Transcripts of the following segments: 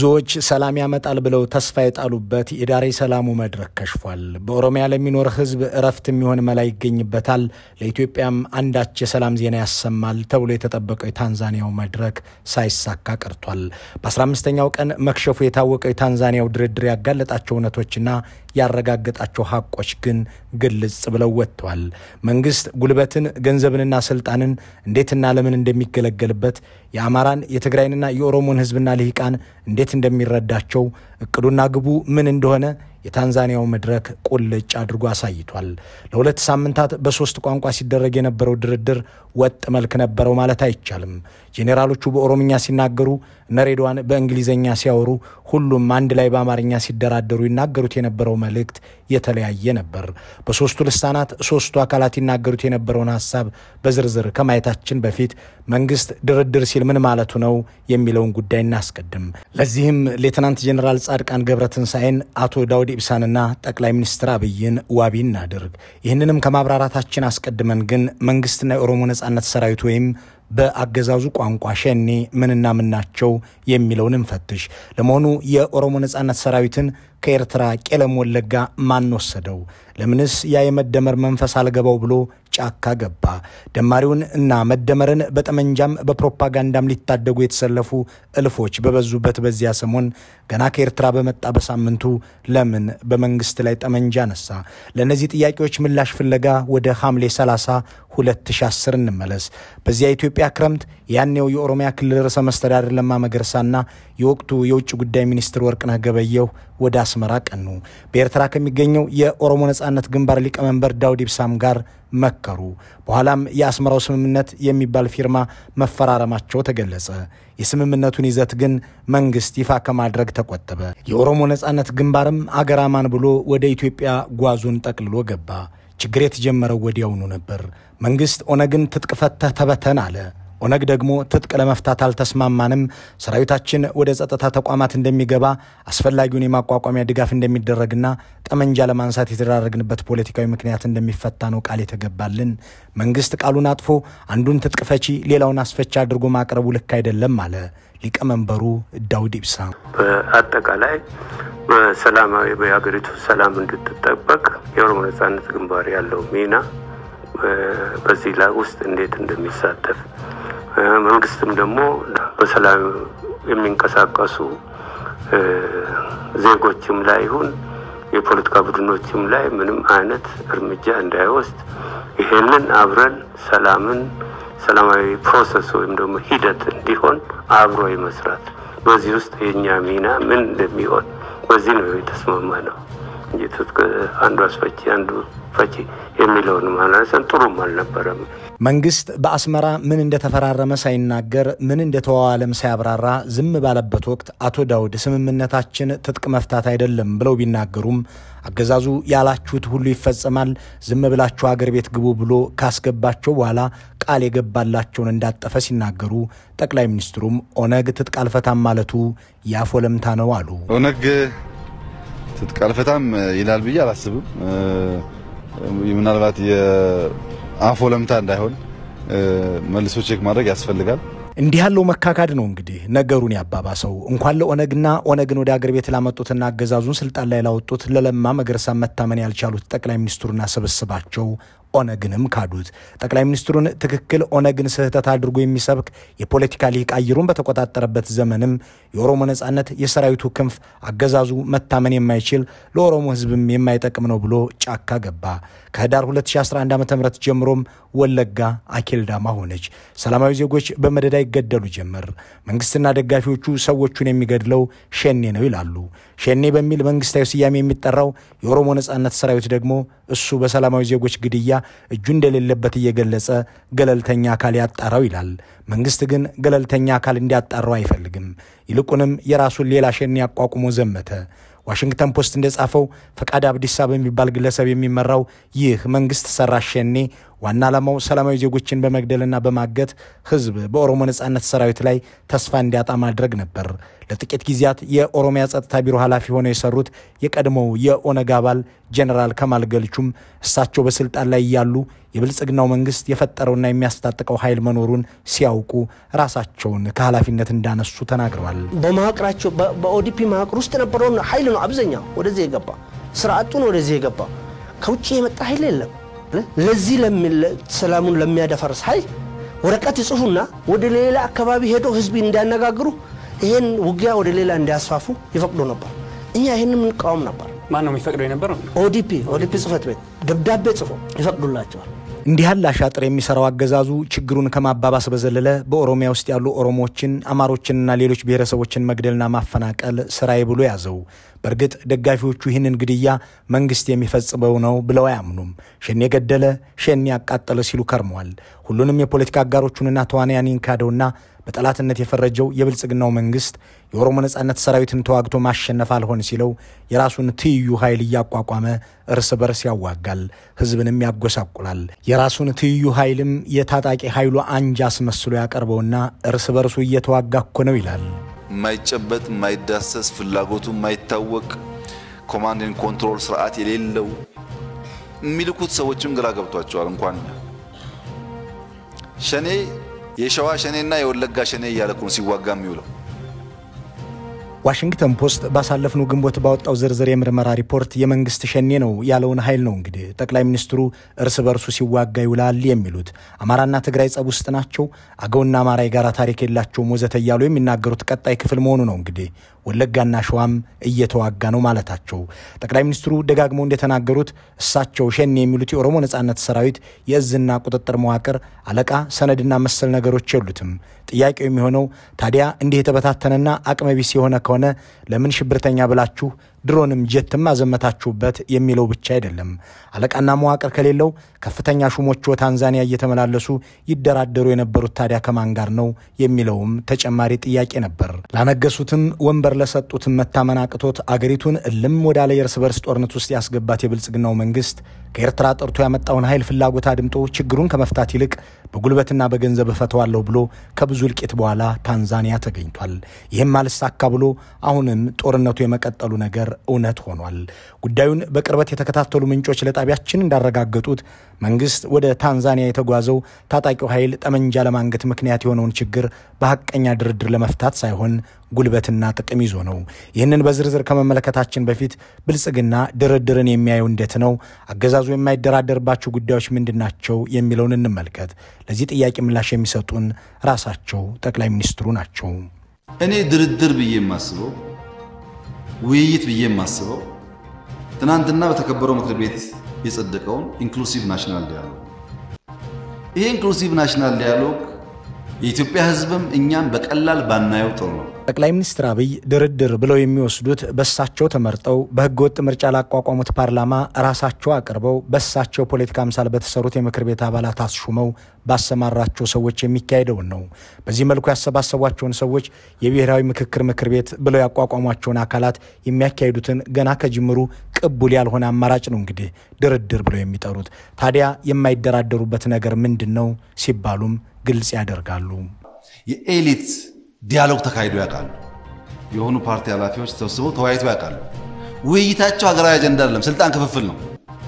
ብዙዎች ሰላም ያመጣል ብለው ተስፋ የጣሉበት የዳሬ ሰላሙ መድረክ ከሽፏል። በኦሮሚያ ለሚኖር ሕዝብ እረፍት የሚሆን መላ ይገኝበታል፣ ለኢትዮጵያም አንዳች የሰላም ዜና ያሰማል ተብሎ የተጠበቀው የታንዛኒያው መድረክ ሳይሳካ ቀርቷል። በ15ኛው ቀን መክሸፉ የታወቀው የታንዛኒያው ድርድር ያጋለጣቸው እውነቶችና ያረጋገጣቸው ሀቆች ግን ግልጽ ብለው ወጥተዋል። መንግስት ጉልበትን፣ ገንዘብንና ስልጣንን እንዴትና ለምን እንደሚገለገልበት የአማራን የትግራይንና የኦሮሞን ህዝብና ልሂቃን እንዴት እንደሚረዳቸው እቅዱና ግቡ ምን እንደሆነ የታንዛኒያው መድረክ ቁልጭ አድርጎ አሳይቷል። ለሁለት ሳምንታት በሶስት ቋንቋ ሲደረግ የነበረው ድርድር ወጥ መልክ ነበረው ማለት አይቻልም። ጄኔራሎቹ በኦሮምኛ ሲናገሩ፣ እነ ሬድዋን በእንግሊዝኛ ሲያወሩ፣ ሁሉም አንድ ላይ በአማርኛ ሲደራደሩ ይናገሩት የነበረው መልእክት የተለያየ ነበር። በሶስቱ ልሳናት ሶስቱ አካላት ይናገሩት የነበረውን ሀሳብ በዝርዝር ከማየታችን በፊት መንግስት ድርድር ሲል ምን ማለቱ ነው የሚለውን ጉዳይ እናስቀድም። ለዚህም ሌትናንት ጄኔራል ጻድቃን ገብረትንሳኤን አቶ ዳውድ ኢብሳንና ጠቅላይ ሚኒስትር አብይን ዋቢ እናድርግ። ይህንንም ከማብራራታችን አስቀድመን ግን መንግስትና የኦሮሞ ነጻነት ሰራዊት ወይም በአገዛዙ ቋንቋ ሸኔ ምንና ምን ናቸው የሚለውን እንፈትሽ። ለመሆኑ የኦሮሞ ነጻነት ሰራዊትን ከኤርትራ ቄለም ወለጋ ማን ወሰደው? ለምንስ ያ የመደመር መንፈስ አልገባው ብሎ ጫካ ገባ? ደማሪውን እና መደመርን በጠመንጃም በፕሮፓጋንዳም ሊታደጉ የተሰለፉ እልፎች በበዙበት በዚያ ሰሞን ገና ከኤርትራ በመጣ በሳምንቱ ለምን በመንግስት ላይ ጠመንጃ ነሳ? ለእነዚህ ጥያቄዎች ምላሽ ፍለጋ ወደ ሐምሌ 30 2010 እንመለስ። በዚያ የኢትዮጵያ ክረምት ያኔው የኦሮሚያ ክልል ርዕሰ መስተዳድር ለማ መገርሳና የወቅቱ የውጭ ጉዳይ ሚኒስትር ወርቅነህ ገበየሁ ወደ አስመራ ቀኑ። በኤርትራ ከሚገኘው የኦሮሞ ነጻነት ግንባር ሊቀመንበር ዳውድ ኢብሳም ጋር መከሩ። በኋላም የአስመራው ስምምነት የሚባል ፊርማ መፈራረማቸው ተገለጸ። የስምምነቱን ይዘት ግን መንግስት ይፋ ከማድረግ ተቆጠበ። የኦሮሞ ነጻነት ግንባርም አገራማን ብሎ ወደ ኢትዮጵያ ጓዙን ጠቅልሎ ገባ። ችግር የተጀመረው ወዲያውኑ ነበር። መንግስት ኦነግን ትጥቅ ፈተህ ተበተን አለ። ኦነግ ደግሞ ትጥቅ ለመፍታት አልተስማማንም፣ ሰራዊታችን ወደ ጸጥታ ተቋማት እንደሚገባ አስፈላጊውን የማቋቋሚያ ድጋፍ እንደሚደረግና ጠመንጃ ለማንሳት የተደራረግንበት ፖለቲካዊ ምክንያት እንደሚፈታ ነው ቃል የተገባልን። መንግስት ቃሉን አጥፎ አንዱን ትጥቅ ፈቺ ሌላውን አስፈቺ አድርጎ ማቅረቡ ልክ አይደለም አለ ሊቀመንበሩ ዳውድ ኢብሳ። በአጠቃላይ በሰላማዊ በሀገሪቱ ሰላም እንድትጠበቅ የኦሮሞ ነጻነት ግንባር ያለው ሚና በዚህ ላይ ውስጥ እንዴት እንደሚሳተፍ መንግስትም ደግሞ በሰላም የሚንቀሳቀሱ ዜጎችም ላይ ይሁን የፖለቲካ ቡድኖችም ላይ ምንም አይነት እርምጃ እንዳይወስድ ይሄንን አብረን ሰላምን ሰላማዊ ፕሮሰስ ወይም ደግሞ ሂደት እንዲሆን አብሮ የመስራት በዚህ ውስጥ የእኛ ሚና ምን እንደሚሆን በዚህ ነው የተስማማ ነው እንጂ ትጥቅ አንዱ አስፈቺ አንዱ ፈቺ የሚለውን ማለሰን ጥሩም አልነበረም። መንግስት በአስመራ ምን እንደተፈራረመ ሳይናገር ምን እንደተዋዋለም ሳያብራራ ዝም ባለበት ወቅት አቶ ዳውድ ስምምነታችን ትጥቅ መፍታት አይደለም ብለው ቢናገሩም አገዛዙ ያላችሁት ሁሉ ይፈጸማል፣ ዝም ብላችሁ አገር ቤት ግቡ ብሎ ካስገባቸው በኋላ ቃል የገባላቸውን እንዳጠፈ ሲናገሩ ጠቅላይ ሚኒስትሩም ኦነግ ትጥቅ አልፈታም ማለቱ ያፍ ወለምታ ነው አሉ። ኦነግ ትጥቅ አልፈታም ይላል ብዬ አላስብም። ምናልባት የአፍ ወለምታ እንዳይሆን መልሶ ቼክ ማድረግ ያስፈልጋል። እንዲህ ያለው መካካድ ነው እንግዲህ ነገሩን ያባባሰው። እንኳን ለኦነግና ኦነግን ወደ አገር ቤት ላመጡትና አገዛዙን ስልጣን ላይ ላወጡት ለለማ መገርሳ መታመን ያልቻሉት ጠቅላይ ሚኒስትሩና ስብስባቸው ኦነግንም ካዱት። ጠቅላይ ሚኒስትሩን ትክክል ኦነግን ስህተት አድርጎ የሚሰብክ የፖለቲካ ሊቅ አየሩን በተቆጣጠረበት ዘመንም የኦሮሞ ነጻነት የሰራዊቱ ክንፍ አገዛዙ መታመን የማይችል ለኦሮሞ ሕዝብም የማይጠቅም ነው ብሎ ጫካ ገባ። ከህዳር 2011 ዓ ም ጀምሮም ወለጋ አኬልዳማ ሆነች። ሰላማዊ ዜጎች በመደዳ ይገደሉ ጀመር። መንግስትና ደጋፊዎቹ ሰዎቹን የሚገድለው ሸኔ ነው ይላሉ። ሸኔ በሚል መንግስታዊ ስያሜ የሚጠራው የኦሮሞ ነጻነት ሰራዊት ደግሞ እሱ በሰላማዊ ዜጎች ግድያ እጁ እንደሌለበት እየገለጸ ገለልተኛ አካል ያጣራው ይላል። መንግስት ግን ገለልተኛ አካል እንዲያጣራው አይፈልግም። ይልቁንም የራሱን ሌላ ሸኔ አቋቁሞ ዘመተ። ዋሽንግተን ፖስት እንደጻፈው ፈቃድ አብዲሳ በሚባል ግለሰብ የሚመራው ይህ መንግስት ሰራሽ ሸኔ ዋና ዓላማው ሰላማዊ ዜጎችን በመግደልና በማገት ህዝብ በኦሮሞ ነጻነት ሰራዊት ላይ ተስፋ እንዲያጣ ማድረግ ነበር። ለጥቂት ጊዜያት የኦሮሚያ ጸጥታ ቢሮ ኃላፊ ሆነው የሰሩት የቀድሞው የኦነግ አባል ጀኔራል ከማል ገልቹም እሳቸው በስልጣን ላይ እያሉ የብልጽግናው መንግስት የፈጠረውና የሚያስታጥቀው ኃይል መኖሩን ሲያውቁ ራሳቸውን ከኃላፊነት እንዳነሱ ተናግረዋል። በመዋቅራቸው በኦዲፒ መዋቅር ውስጥ የነበረውን ኃይል ነው አብዛኛው ወደዚህ የገባ ስርዓቱን ወደዚህ የገባ ከውጭ የመጣ ኃይል የለም። ለዚህ ሰላሙን ለሚያደፈርስ ኃይል ወረቀት ይጽፉና ወደ ሌላ አካባቢ ሄዶ ህዝብ እንዲያነጋግሩ ይህን ውጊያ ወደ ሌላ እንዲያስፋፉ ይፈቅዱ ነበር። እኛ ይህን የምንቃወም ነበር። ማን ነው የሚፈቅደው የነበረው? ኦዲፒ ኦዲፒ ጽህፈት ቤት ደብዳቤ ጽፎ ይፈቅዱላቸዋል። እንዲህ ያለ አሻጥር የሚሰራው አገዛዙ ችግሩን ከማባባስ በዘለለ በኦሮሚያ ውስጥ ያሉ ኦሮሞዎችን፣ አማሮችንና ሌሎች ብሔረሰቦችን መግደልና ማፈናቀል ስራዬ ብሎ ያዘው። በእርግጥ ደጋፊዎቹ ይህንን ግድያ መንግስት የሚፈጽመው ነው ብለው አያምኑም። ሸኔ ገደለ፣ ሸኔ ያቃጠለ ሲሉ ከርመዋል። ሁሉንም የፖለቲካ አጋሮቹንና ተዋንያንን ካደውና በጠላትነት የፈረጀው የብልጽግናው መንግስት የኦሮሞ ነጻነት ሰራዊትን ተዋግቶ ማሸነፍ አልሆን ሲለው የራሱን ትይዩ ኃይል እያቋቋመ እርስ በርስ ያዋጋል፣ ህዝብንም ያጎሳቁላል። የራሱን ትይዩ ኃይልም የታጣቂ ኃይሉ አንጃ አስመስሎ ያቀርበውና እርስ በርሱ እየተዋጋ እኮ ነው ይላል። የማይጨበጥ የማይዳሰስ ፍላጎቱ የማይታወቅ ኮማንድን ኮንትሮል ስርዓት የሌለው የሚልኩት ሰዎችም ግራ ገብቷቸዋል። እንኳን ሸኔ የሸዋ ሸኔና የወለጋ ሸኔ እያለ እኮ ነው ሲዋጋ የሚውለው። ዋሽንግተን ፖስት ባሳለፍነው ግንቦት ባወጣው ዝርዝር የምርመራ ሪፖርት የመንግስት ሸኔ ነው ያለውን ኃይል ነው እንግዲህ ጠቅላይ ሚኒስትሩ እርስ በርሱ ሲዋጋ ይውላል የሚሉት። አማራና ትግራይ ጸብ ውስጥ ናቸው፣ አገውና አማራ የጋራ ታሪክ የላቸውም ወዘተ እያሉ የሚናገሩት ቀጣይ ክፍል መሆኑ ነው እንግዲህ ወለጋና ሸዋም እየተዋጋ ነው ማለታቸው። ጠቅላይ ሚኒስትሩ ደጋግመው እንደተናገሩት እሳቸው ሸኔ የሚሉት የኦሮሞ ነጻነት ሰራዊት የእዝና ቁጥጥር መዋቅር አለቃ፣ ሰነድና መሰል ነገሮች የሉትም። ጥያቄው የሚሆነው ታዲያ እንዲህ የተበታተነና አቅመቢስ የሆነ ከሆነ ለምን ሽብርተኛ ብላችሁ ድሮንም ጀትም አዘመታችሁበት የሚለው ብቻ አይደለም። አለቃና መዋቅር ከሌለው ከፍተኛ ሹሞች ታንዛኒያ እየተመላለሱ ይደራደሩ የነበሩት ታዲያ ከማን ጋር ነው የሚለውም ተጨማሪ ጥያቄ ነበር። ላነገሱትም ወንበር ለሰጡትም መታመን አቅቶት አገሪቱን እልም ወዳለ የእርስ በርስ ጦርነት ውስጥ ያስገባት የብልጽግናው መንግስት ከኤርትራ ጠርቶ ያመጣውን ኃይል ፍላጎት አድምጦ ችግሩን ከመፍታት ይልቅ በጉልበትና በገንዘብ እፈተዋለሁ ብሎ ከብዙ እልቂት በኋላ ታንዛኒያ ተገኝቷል። ይህም አልሳካ ብሎ አሁንም ጦርነቱ የመቀጠሉ ነገር እውነት ሆኗል። ጉዳዩን በቅርበት የተከታተሉ ምንጮች ለጣቢያችን እንዳረጋገጡት መንግስት ወደ ታንዛኒያ የተጓዘው ታጣቂው ኃይል ጠመንጃ ለማንገት ምክንያት የሆነውን ችግር በሐቀኛ ድርድር ለመፍታት ሳይሆን ጉልበትና ጥቅም ይዞ ነው። ይህንን በዝርዝር ከመመለከታችን በፊት ብልጽግና ድርድርን የሚያየው እንዴት ነው? አገዛዙ የማይደራደርባቸው ጉዳዮች ምንድን ናቸው? የሚለውን እንመልከት። ለዚህ ጥያቄ ምላሽ የሚሰጡን ራሳቸው ጠቅላይ ሚኒስትሩ ናቸው። እኔ ድርድር ብዬ የማስበው ውይይት ብዬ የማስበው ትናንትና በተከበረው ምክር ቤት የጸደቀውን ኢንክሉሲቭ ናሽናል ዲያሎግ ይሄ ኢንክሉሲቭ ናሽናል ዲያሎግ የኢትዮጵያ ሕዝብም እኛም በቀላል ባናየው ጥሩ ነው። ጠቅላይ ሚኒስትር አብይ ድርድር ብለው የሚወስዱት በሳቸው ተመርጠው በህገወጥ ምርጫ ላቋቋሙት ፓርላማ ራሳቸው አቅርበው በሳቸው ፖለቲካ አምሳል በተሰሩት የምክር ቤት አባላት አስሹመው ባሰማራቸው ሰዎች የሚካሄደውን ነው። በዚህ መልኩ ያሰባሰቧቸውን ሰዎች የብሔራዊ ምክክር ምክር ቤት ብለው ያቋቋሟቸውን አካላት የሚያካሂዱትን ገና ከጅምሩ ቅቡል ያልሆነ አማራጭ ነው እንግዲህ ድርድር ብለው የሚጠሩት። ታዲያ የማይደራደሩበት ነገር ምንድን ነው ሲባሉም ግልጽ ያደርጋሉ። የኤሊት ዲያሎግ ተካሂዶ ያውቃሉ። የሆኑ ፓርቲ ኃላፊዎች ተሰብስበው ተወያይተው ያውቃሉ። ውይይታቸው ሀገራዊ አጀንዳ አይደለም፣ ስልጣን ክፍፍል ነው።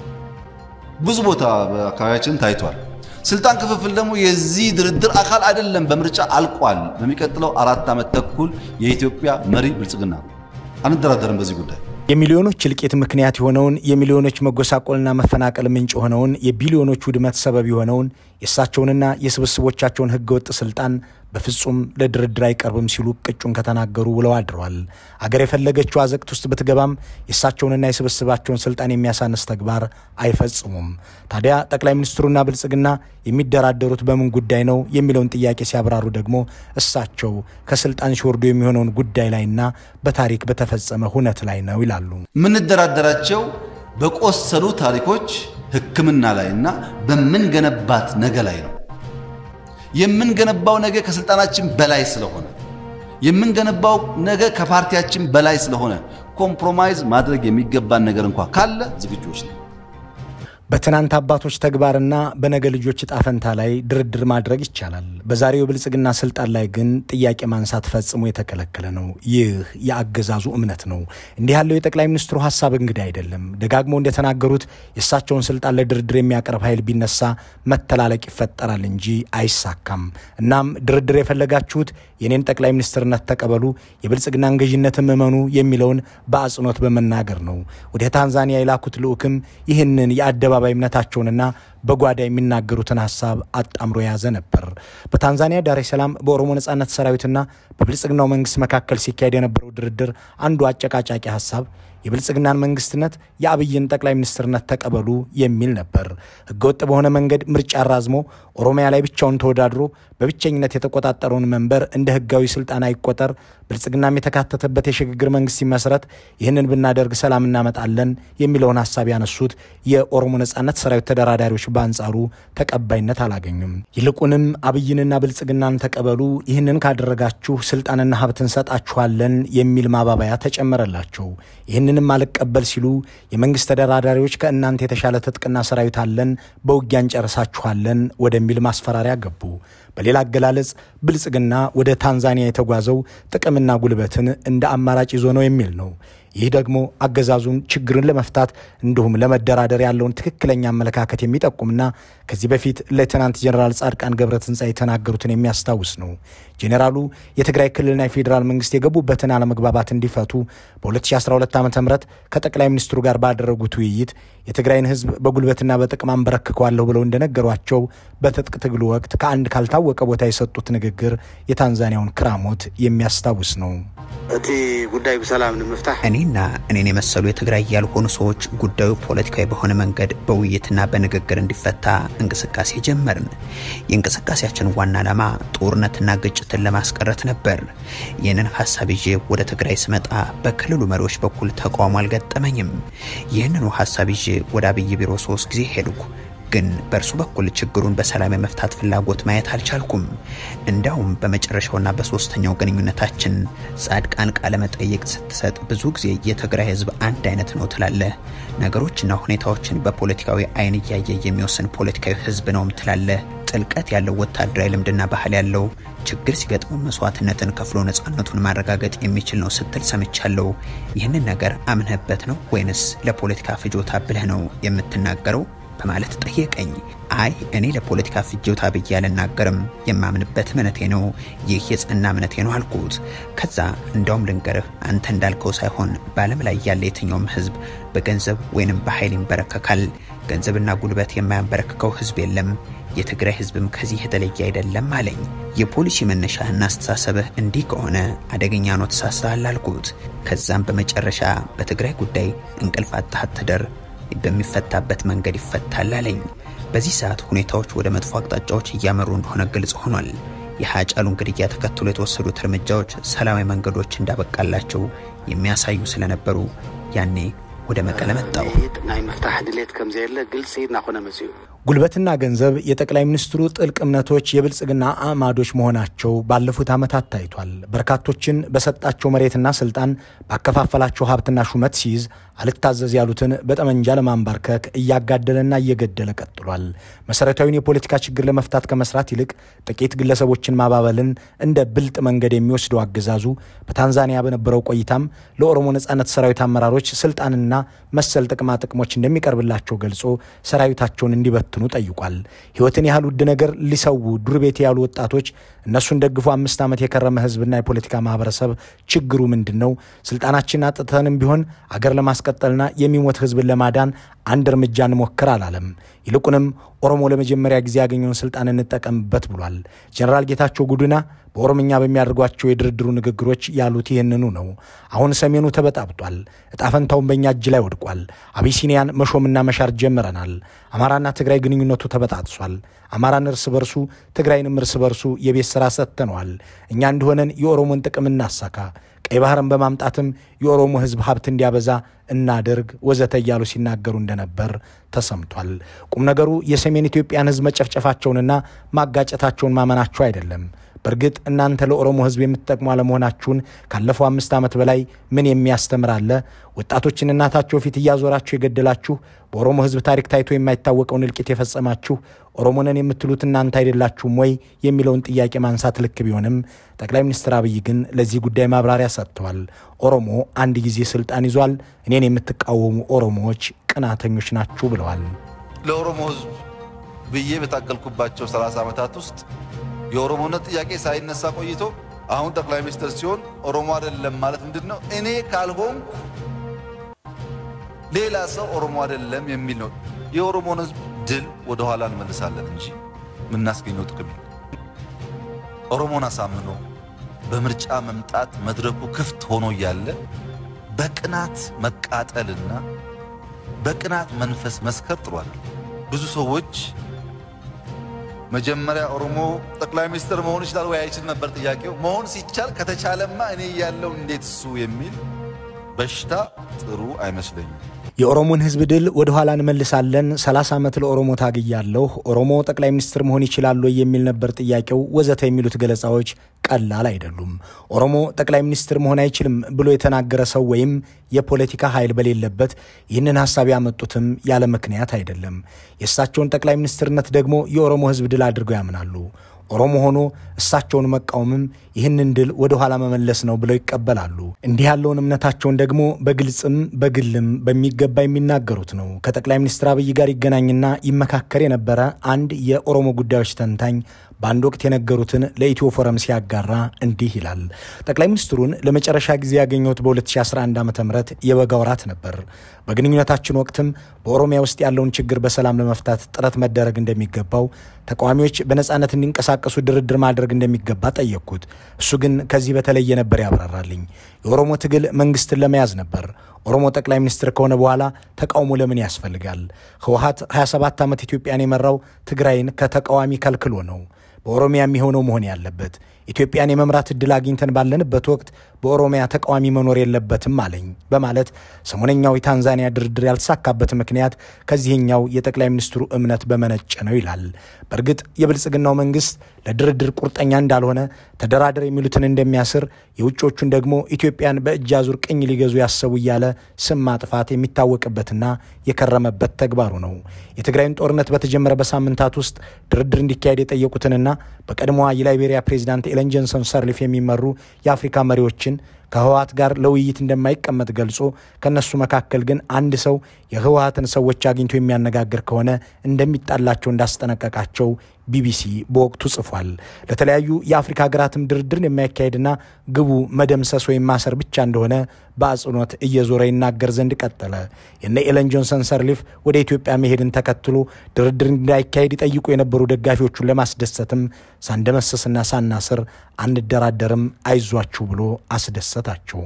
ብዙ ቦታ በአካባቢያችን ታይቷል። ስልጣን ክፍፍል ደግሞ የዚህ ድርድር አካል አይደለም። በምርጫ አልቋል። በሚቀጥለው አራት ዓመት ተኩል የኢትዮጵያ መሪ ብልጽግና ነው። አንደራደርም በዚህ ጉዳይ። የሚሊዮኖች እልቂት ምክንያት የሆነውን የሚሊዮኖች መጎሳቆልና መፈናቀል ምንጭ የሆነውን የቢሊዮኖች ውድመት ሰበብ የሆነውን የእሳቸውንና የስብስቦቻቸውን ህገወጥ ስልጣን በፍጹም ለድርድር አይቀርብም ሲሉ ቅጩን ከተናገሩ ውለው አድረዋል። አገር የፈለገችው አዘቅት ውስጥ ብትገባም የእሳቸውንና የስብስባቸውን ስልጣን የሚያሳንስ ተግባር አይፈጽሙም። ታዲያ ጠቅላይ ሚኒስትሩና ብልጽግና የሚደራደሩት በምን ጉዳይ ነው የሚለውን ጥያቄ ሲያብራሩ ደግሞ እሳቸው ከስልጣን ሲወርዱ የሚሆነውን ጉዳይ ላይና በታሪክ በተፈጸመ ሁነት ላይ ነው ይላሉ። የምንደራደራቸው በቆሰሉ ታሪኮች ሕክምና ላይና በምንገነባት ነገ ላይ ነው። የምንገነባው ነገ ከስልጣናችን በላይ ስለሆነ የምንገነባው ነገ ከፓርቲያችን በላይ ስለሆነ ኮምፕሮማይዝ ማድረግ የሚገባን ነገር እንኳ ካለ ዝግጆች ነው። በትናንት አባቶች ተግባርና በነገ ልጆች ዕጣ ፈንታ ላይ ድርድር ማድረግ ይቻላል። በዛሬው የብልጽግና ስልጣን ላይ ግን ጥያቄ ማንሳት ፈጽሞ የተከለከለ ነው። ይህ የአገዛዙ እምነት ነው። እንዲህ ያለው የጠቅላይ ሚኒስትሩ ሀሳብ እንግዲህ አይደለም። ደጋግሞ እንደተናገሩት የእሳቸውን ስልጣን ለድርድር የሚያቀርብ ኃይል ቢነሳ መተላለቅ ይፈጠራል እንጂ አይሳካም። እናም ድርድር የፈለጋችሁት የኔን ጠቅላይ ሚኒስትርነት ተቀበሉ፣ የብልጽግናን ገዥነትም እመኑ የሚለውን በአጽንኦት በመናገር ነው። ወደ ታንዛኒያ የላኩት ልዑክም ይህንን የአደባ አደባባይ እምነታቸውንና በጓዳ የሚናገሩትን ሀሳብ አጣምሮ የያዘ ነበር። በታንዛኒያ ዳሬ ሰላም በኦሮሞ ነጻነት ሰራዊትና በብልጽግናው መንግስት መካከል ሲካሄድ የነበረው ድርድር አንዱ አጨቃጫቂ ሀሳብ የብልጽግናን መንግስትነት የአብይን ጠቅላይ ሚኒስትርነት ተቀበሉ የሚል ነበር። ህገወጥ በሆነ መንገድ ምርጫ አራዝሞ ኦሮሚያ ላይ ብቻውን ተወዳድሮ በብቸኝነት የተቆጣጠረውን መንበር እንደ ህጋዊ ስልጣን አይቆጠር፣ ብልጽግናም የተካተተበት የሽግግር መንግስት ሲመሰረት ይህንን ብናደርግ ሰላም እናመጣለን የሚለውን ሀሳብ ያነሱት የኦሮሞ ነጻነት ሰራዊት ተደራዳሪዎች በአንጻሩ ተቀባይነት አላገኙም። ይልቁንም አብይንና ብልጽግናን ተቀበሉ፣ ይህንን ካደረጋችሁ ስልጣንና ሀብት እንሰጣችኋለን የሚል ማባበያ ተጨመረላቸው። ይህንንም አልቀበል ሲሉ የመንግስት ተደራዳሪዎች ከእናንተ የተሻለ ትጥቅና ሰራዊት አለን፣ በውጊያ እንጨርሳችኋለን ወደሚል ማስፈራሪያ ገቡ። በሌላ አገላለጽ ብልጽግና ወደ ታንዛኒያ የተጓዘው ጥቅምና ጉልበትን እንደ አማራጭ ይዞ ነው የሚል ነው። ይህ ደግሞ አገዛዙን ችግርን ለመፍታት እንዲሁም ለመደራደር ያለውን ትክክለኛ አመለካከት የሚጠቁምና ከዚህ በፊት ሌተናንት ጀኔራል ጻድቃን ገብረትንሳኤ የተናገሩትን የሚያስታውስ ነው። ጄኔራሉ የትግራይ ክልልና የፌዴራል መንግስት የገቡበትን አለመግባባት እንዲፈቱ በ2012 ዓ ም ከጠቅላይ ሚኒስትሩ ጋር ባደረጉት ውይይት የትግራይን ህዝብ በጉልበትና በጥቅም አንበረክከዋለሁ ብለው እንደነገሯቸው በትጥቅ ትግሉ ወቅት ከአንድ ካልታወቀ ቦታ የሰጡት ንግግር የታንዛኒያውን ክራሞት የሚያስታውስ ነው። እቲ ጉዳይ ብሰላም ንምፍታሕ እኔና እኔን የመሰሉ የትግራይ ያልሆኑ ሰዎች ጉዳዩ ፖለቲካዊ በሆነ መንገድ በውይይትና በንግግር እንዲፈታ እንቅስቃሴ ጀመርን። የእንቅስቃሴያችን ዋና ዓላማ ጦርነትና ግጭትን ለማስቀረት ነበር። ይህንን ሀሳብ ይዤ ወደ ትግራይ ስመጣ በክልሉ መሪዎች በኩል ተቃውሞ አልገጠመኝም። ይህንኑ ሀሳብ ይዤ ወደ አብይ ቢሮ ሶስት ጊዜ ሄድኩ። ግን በእርሱ በኩል ችግሩን በሰላም የመፍታት ፍላጎት ማየት አልቻልኩም። እንዲያውም በመጨረሻውና በሶስተኛው ግንኙነታችን ጻድቃን ቃለ መጠይቅ ስትሰጥ ብዙ ጊዜ የትግራይ ህዝብ አንድ አይነት ነው ትላለህ፣ ነገሮችና ሁኔታዎችን በፖለቲካዊ አይን እያየ የሚወስን ፖለቲካዊ ህዝብ ነውም ትላለህ፣ ጥልቀት ያለው ወታደራዊ ልምድና ባህል ያለው ችግር ሲገጥመው መስዋዕትነትን ከፍሎ ነጻነቱን ማረጋገጥ የሚችል ነው ስትል ሰምቻለሁ። ይህንን ነገር አምነህበት ነው ወይንስ ለፖለቲካ ፍጆታ ብለህ ነው የምትናገረው? በማለት ጠየቀኝ። አይ እኔ ለፖለቲካ ፍጆታ ብዬ አልናገርም፣ የማምንበት እምነቴ ነው፣ ይህ የጸና እምነቴ ነው አልኩት። ከዛ እንዳውም ልንገርህ፣ አንተ እንዳልከው ሳይሆን በዓለም ላይ ያለ የትኛውም ህዝብ በገንዘብ ወይንም በኃይል ይንበረከካል። ገንዘብና ጉልበት የማያንበረክከው ህዝብ የለም። የትግራይ ህዝብም ከዚህ የተለየ አይደለም አለኝ። የፖሊሲ መነሻህና አስተሳሰብህ እንዲህ ከሆነ አደገኛ ነው፣ ተሳስተሃል አልኩት። ከዛም በመጨረሻ በትግራይ ጉዳይ እንቅልፍ አጥተህ አትደር በሚፈታበት መንገድ ይፈታል አለኝ። በዚህ ሰዓት ሁኔታዎች ወደ መጥፎ አቅጣጫዎች እያመሩ እንደሆነ ግልጽ ሆኗል። የሀጫሉን ግድያ ተከትሎ የተወሰዱት እርምጃዎች ሰላማዊ መንገዶች እንዳበቃላቸው የሚያሳዩ ስለነበሩ ያኔ ወደ መቀለ መጣው። ናይ ምፍታሕ ድሌት ከም ዘየለ ግልፂ እናኾነ መፅኡ ጉልበትና ገንዘብ የጠቅላይ ሚኒስትሩ ጥልቅ እምነቶች የብልጽግና አዕማዶች መሆናቸው ባለፉት ዓመታት ታይቷል። በርካቶችን በሰጣቸው መሬትና ስልጣን ባከፋፈላቸው ሀብትና ሹመት ሲይዝ አልታዘዝ ያሉትን በጠመንጃ ለማንባርከክ እያጋደለና እየገደለ ቀጥሏል። መሰረታዊውን የፖለቲካ ችግር ለመፍታት ከመስራት ይልቅ ጥቂት ግለሰቦችን ማባበልን እንደ ብልጥ መንገድ የሚወስደው አገዛዙ በታንዛኒያ በነበረው ቆይታም ለኦሮሞ ነጻነት ሰራዊት አመራሮች ስልጣንና መሰል ጥቅማ ጥቅሞች እንደሚቀርብላቸው ገልጾ ሰራዊታቸውን እንዲበትኑ ጠይቋል። ሕይወትን ያህል ውድ ነገር ሊሰዉ ዱር ቤት ያሉ ወጣቶች እነሱን ደግፎ አምስት ዓመት የከረመ ህዝብና የፖለቲካ ማህበረሰብ ችግሩ ምንድን ነው? ስልጣናችን አጥተንም ቢሆን አገር ለማስቀጠልና የሚሞት ህዝብን ለማዳን አንድ እርምጃ እንሞክር አላለም። ይልቁንም ኦሮሞ ለመጀመሪያ ጊዜ ያገኘውን ስልጣን እንጠቀምበት ብሏል። ጀኔራል ጌታቸው ጉዱና በኦሮምኛ በሚያደርጓቸው የድርድሩ ንግግሮች ያሉት ይህንኑ ነው። አሁን ሰሜኑ ተበጣብጧል። እጣፈንታውን በእኛ እጅ ላይ ወድቋል። አቢሲኒያን መሾምና መሻር ጀምረናል። አማራና ትግራይ ግንኙነቱ ተበጣጥሷል። አማራን እርስ በርሱ ትግራይንም እርስ በርሱ የቤት ሥራ ሰጥተነዋል። እኛ እንደሆነን የኦሮሞን ጥቅም እናሳካ፣ ቀይ ባህርን በማምጣትም የኦሮሞ ህዝብ ሀብት እንዲያበዛ እናድርግ ወዘተ እያሉ ሲናገሩ እንደነበር ተሰምቷል። ቁም ነገሩ የሰሜን ኢትዮጵያን ህዝብ መጨፍጨፋቸውንና ማጋጨታቸውን ማመናቸው አይደለም። በእርግጥ እናንተ ለኦሮሞ ሕዝብ የምትጠቅሙ አለመሆናችሁን ካለፈው አምስት ዓመት በላይ ምን የሚያስተምር አለ? ወጣቶችን እናታቸው ፊት እያዞራችሁ የገደላችሁ፣ በኦሮሞ ሕዝብ ታሪክ ታይቶ የማይታወቀውን እልቂት የፈጸማችሁ ኦሮሞነን የምትሉት እናንተ አይደላችሁም ወይ የሚለውን ጥያቄ ማንሳት ልክ ቢሆንም ጠቅላይ ሚኒስትር አብይ ግን ለዚህ ጉዳይ ማብራሪያ ሰጥተዋል። ኦሮሞ አንድ ጊዜ ስልጣን ይዟል፣ እኔን የምትቃወሙ ኦሮሞዎች ቅናተኞች ናችሁ ብለዋል። ለኦሮሞ ህዝብ ብዬ በታገልኩባቸው 30 ዓመታት ውስጥ የኦሮሞነት ጥያቄ ሳይነሳ ቆይቶ አሁን ጠቅላይ ሚኒስትር ሲሆን ኦሮሞ አይደለም ማለት ምንድን ነው? እኔ ካልሆንኩ ሌላ ሰው ኦሮሞ አይደለም የሚል ነው። የኦሮሞን ህዝብ ድል ወደ ኋላ እንመልሳለን እንጂ የምናስገኘው ጥቅም የለም። ኦሮሞን አሳምኖ በምርጫ መምጣት መድረኩ ክፍት ሆኖ እያለ በቅናት መቃጠልና በቅናት መንፈስ መስከር ጥሩ አይደለም። ብዙ ሰዎች መጀመሪያ ኦሮሞ ጠቅላይ ሚኒስትር መሆን ይችላል ወይ አይችል ነበር ጥያቄው። መሆን ሲቻል ከተቻለማ እኔ ያለው እንዴት እሱ የሚል በሽታ ጥሩ አይመስለኝም። የኦሮሞን ህዝብ ድል ወደ ኋላ እንመልሳለን፣ 30 ዓመት ለኦሮሞ ታግያለሁ፣ ኦሮሞ ጠቅላይ ሚኒስትር መሆን ይችላል ወይ የሚል ነበር ጥያቄው፣ ወዘተ የሚሉት ገለጻዎች ቀላል አይደሉም። ኦሮሞ ጠቅላይ ሚኒስትር መሆን አይችልም ብሎ የተናገረ ሰው ወይም የፖለቲካ ኃይል በሌለበት ይህንን ሀሳብ ያመጡትም ያለ ምክንያት አይደለም። የእሳቸውን ጠቅላይ ሚኒስትርነት ደግሞ የኦሮሞ ህዝብ ድል አድርገው ያምናሉ። ኦሮሞ ሆኖ እሳቸውን መቃወምም ይህንን ድል ወደ ኋላ መመለስ ነው ብለው ይቀበላሉ። እንዲህ ያለውን እምነታቸውን ደግሞ በግልጽም በግልም በሚገባ የሚናገሩት ነው። ከጠቅላይ ሚኒስትር አብይ ጋር ይገናኝና ይመካከር የነበረ አንድ የኦሮሞ ጉዳዮች ተንታኝ በአንድ ወቅት የነገሩትን ለኢትዮ ፎረም ሲያጋራ እንዲህ ይላል። ጠቅላይ ሚኒስትሩን ለመጨረሻ ጊዜ ያገኘሁት በ2011 ዓ ም የበጋ ወራት ነበር። በግንኙነታችን ወቅትም በኦሮሚያ ውስጥ ያለውን ችግር በሰላም ለመፍታት ጥረት መደረግ እንደሚገባው፣ ተቃዋሚዎች በነፃነት እንዲንቀሳቀሱ ድርድር ማድረግ እንደሚገባ ጠየቅኩት። እሱ ግን ከዚህ በተለየ ነበር ያብራራልኝ። የኦሮሞ ትግል መንግስትን ለመያዝ ነበር። ኦሮሞ ጠቅላይ ሚኒስትር ከሆነ በኋላ ተቃውሞ ለምን ያስፈልጋል? ህወሀት 27 ዓመት ኢትዮጵያን የመራው ትግራይን ከተቃዋሚ ከልክሎ ነው። በኦሮሚያ የሚሆነው መሆን ያለበት ኢትዮጵያን የመምራት ዕድል አግኝተን ባለንበት ወቅት በኦሮሚያ ተቃዋሚ መኖር የለበትም አለኝ በማለት ሰሞነኛው የታንዛኒያ ድርድር ያልተሳካበት ምክንያት ከዚህኛው የጠቅላይ ሚኒስትሩ እምነት በመነጨ ነው ይላል። በእርግጥ የብልጽግናው መንግስት ለድርድር ቁርጠኛ እንዳልሆነ ተደራደር የሚሉትን እንደሚያስር የውጮቹን ደግሞ ኢትዮጵያን በእጅ አዙር ቅኝ ሊገዙ ያሰቡ እያለ ስም ማጥፋት የሚታወቅበትና የከረመበት ተግባሩ ነው። የትግራይን ጦርነት በተጀመረ በሳምንታት ውስጥ ድርድር እንዲካሄድ የጠየቁትንና በቀድሞዋ የላይቤሪያ ፕሬዚዳንት ኤለን ጆንሰን ሰርሊፍ የሚመሩ የአፍሪካ መሪዎችን ከህወሀት ጋር ለውይይት እንደማይቀመጥ ገልጾ ከእነሱ መካከል ግን አንድ ሰው የህወሀትን ሰዎች አግኝቶ የሚያነጋግር ከሆነ እንደሚጣላቸው እንዳስጠነቀቃቸው ቢቢሲ በወቅቱ ጽፏል። ለተለያዩ የአፍሪካ ሀገራትም ድርድርን የማያካሄድና ግቡ መደምሰስ ወይም ማሰር ብቻ እንደሆነ በአጽንኦት እየዞረ ይናገር ዘንድ ቀጠለ። የነ ኤለን ጆንሰን ሰርሊፍ ወደ ኢትዮጵያ መሄድን ተከትሎ ድርድር እንዳይካሄድ ይጠይቁ የነበሩ ደጋፊዎቹን ለማስደሰትም ሳንደመሰስና ሳናስር አንደራደርም አይዟችሁ ብሎ አስደሰታቸው።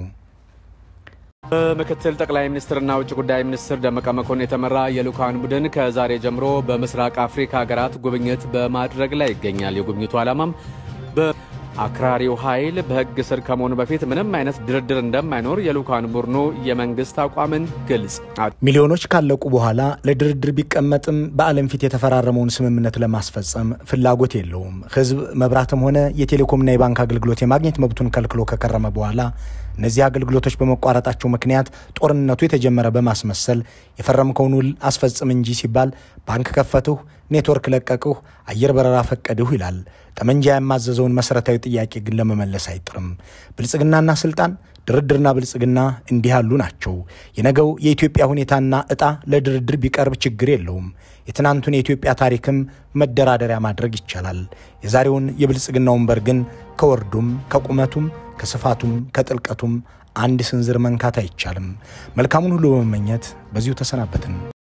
በምክትል ጠቅላይ ሚኒስትርና ውጭ ጉዳይ ሚኒስትር ደመቀ መኮንን የተመራ የልዑካን ቡድን ከዛሬ ጀምሮ በምስራቅ አፍሪካ ሀገራት ጉብኝት በማድረግ ላይ ይገኛል። የጉብኝቱ ዓላማም በአክራሪው ኃይል በሕግ ስር ከመሆኑ በፊት ምንም አይነት ድርድር እንደማይኖር የልዑካን ቡድኑ የመንግስት አቋምን ግልጽ ሚሊዮኖች ካለቁ በኋላ ለድርድር ቢቀመጥም በዓለም ፊት የተፈራረመውን ስምምነት ለማስፈጸም ፍላጎት የለውም። ሕዝብ መብራትም ሆነ የቴሌኮምና የባንክ አገልግሎት የማግኘት መብቱን ከልክሎ ከከረመ በኋላ እነዚህ አገልግሎቶች በመቋረጣቸው ምክንያት ጦርነቱ የተጀመረ በማስመሰል የፈረምከውን ውል አስፈጽም እንጂ ሲባል ባንክ ከፈትሁ፣ ኔትወርክ ለቀቅሁ፣ አየር በረራ ፈቀድሁ ይላል። ጠመንጃ የማዘዘውን መሠረታዊ ጥያቄ ግን ለመመለስ አይጥርም። ብልጽግናና ስልጣን ድርድርና ብልጽግና እንዲህ ያሉ ናቸው። የነገው የኢትዮጵያ ሁኔታና ዕጣ ለድርድር ቢቀርብ ችግር የለውም። የትናንቱን የኢትዮጵያ ታሪክም መደራደሪያ ማድረግ ይቻላል። የዛሬውን የብልጽግና ወንበር ግን ከወርዱም ከቁመቱም ከስፋቱም ከጥልቀቱም አንድ ስንዝር መንካት አይቻልም። መልካሙን ሁሉ በመመኘት በዚሁ ተሰናበትን።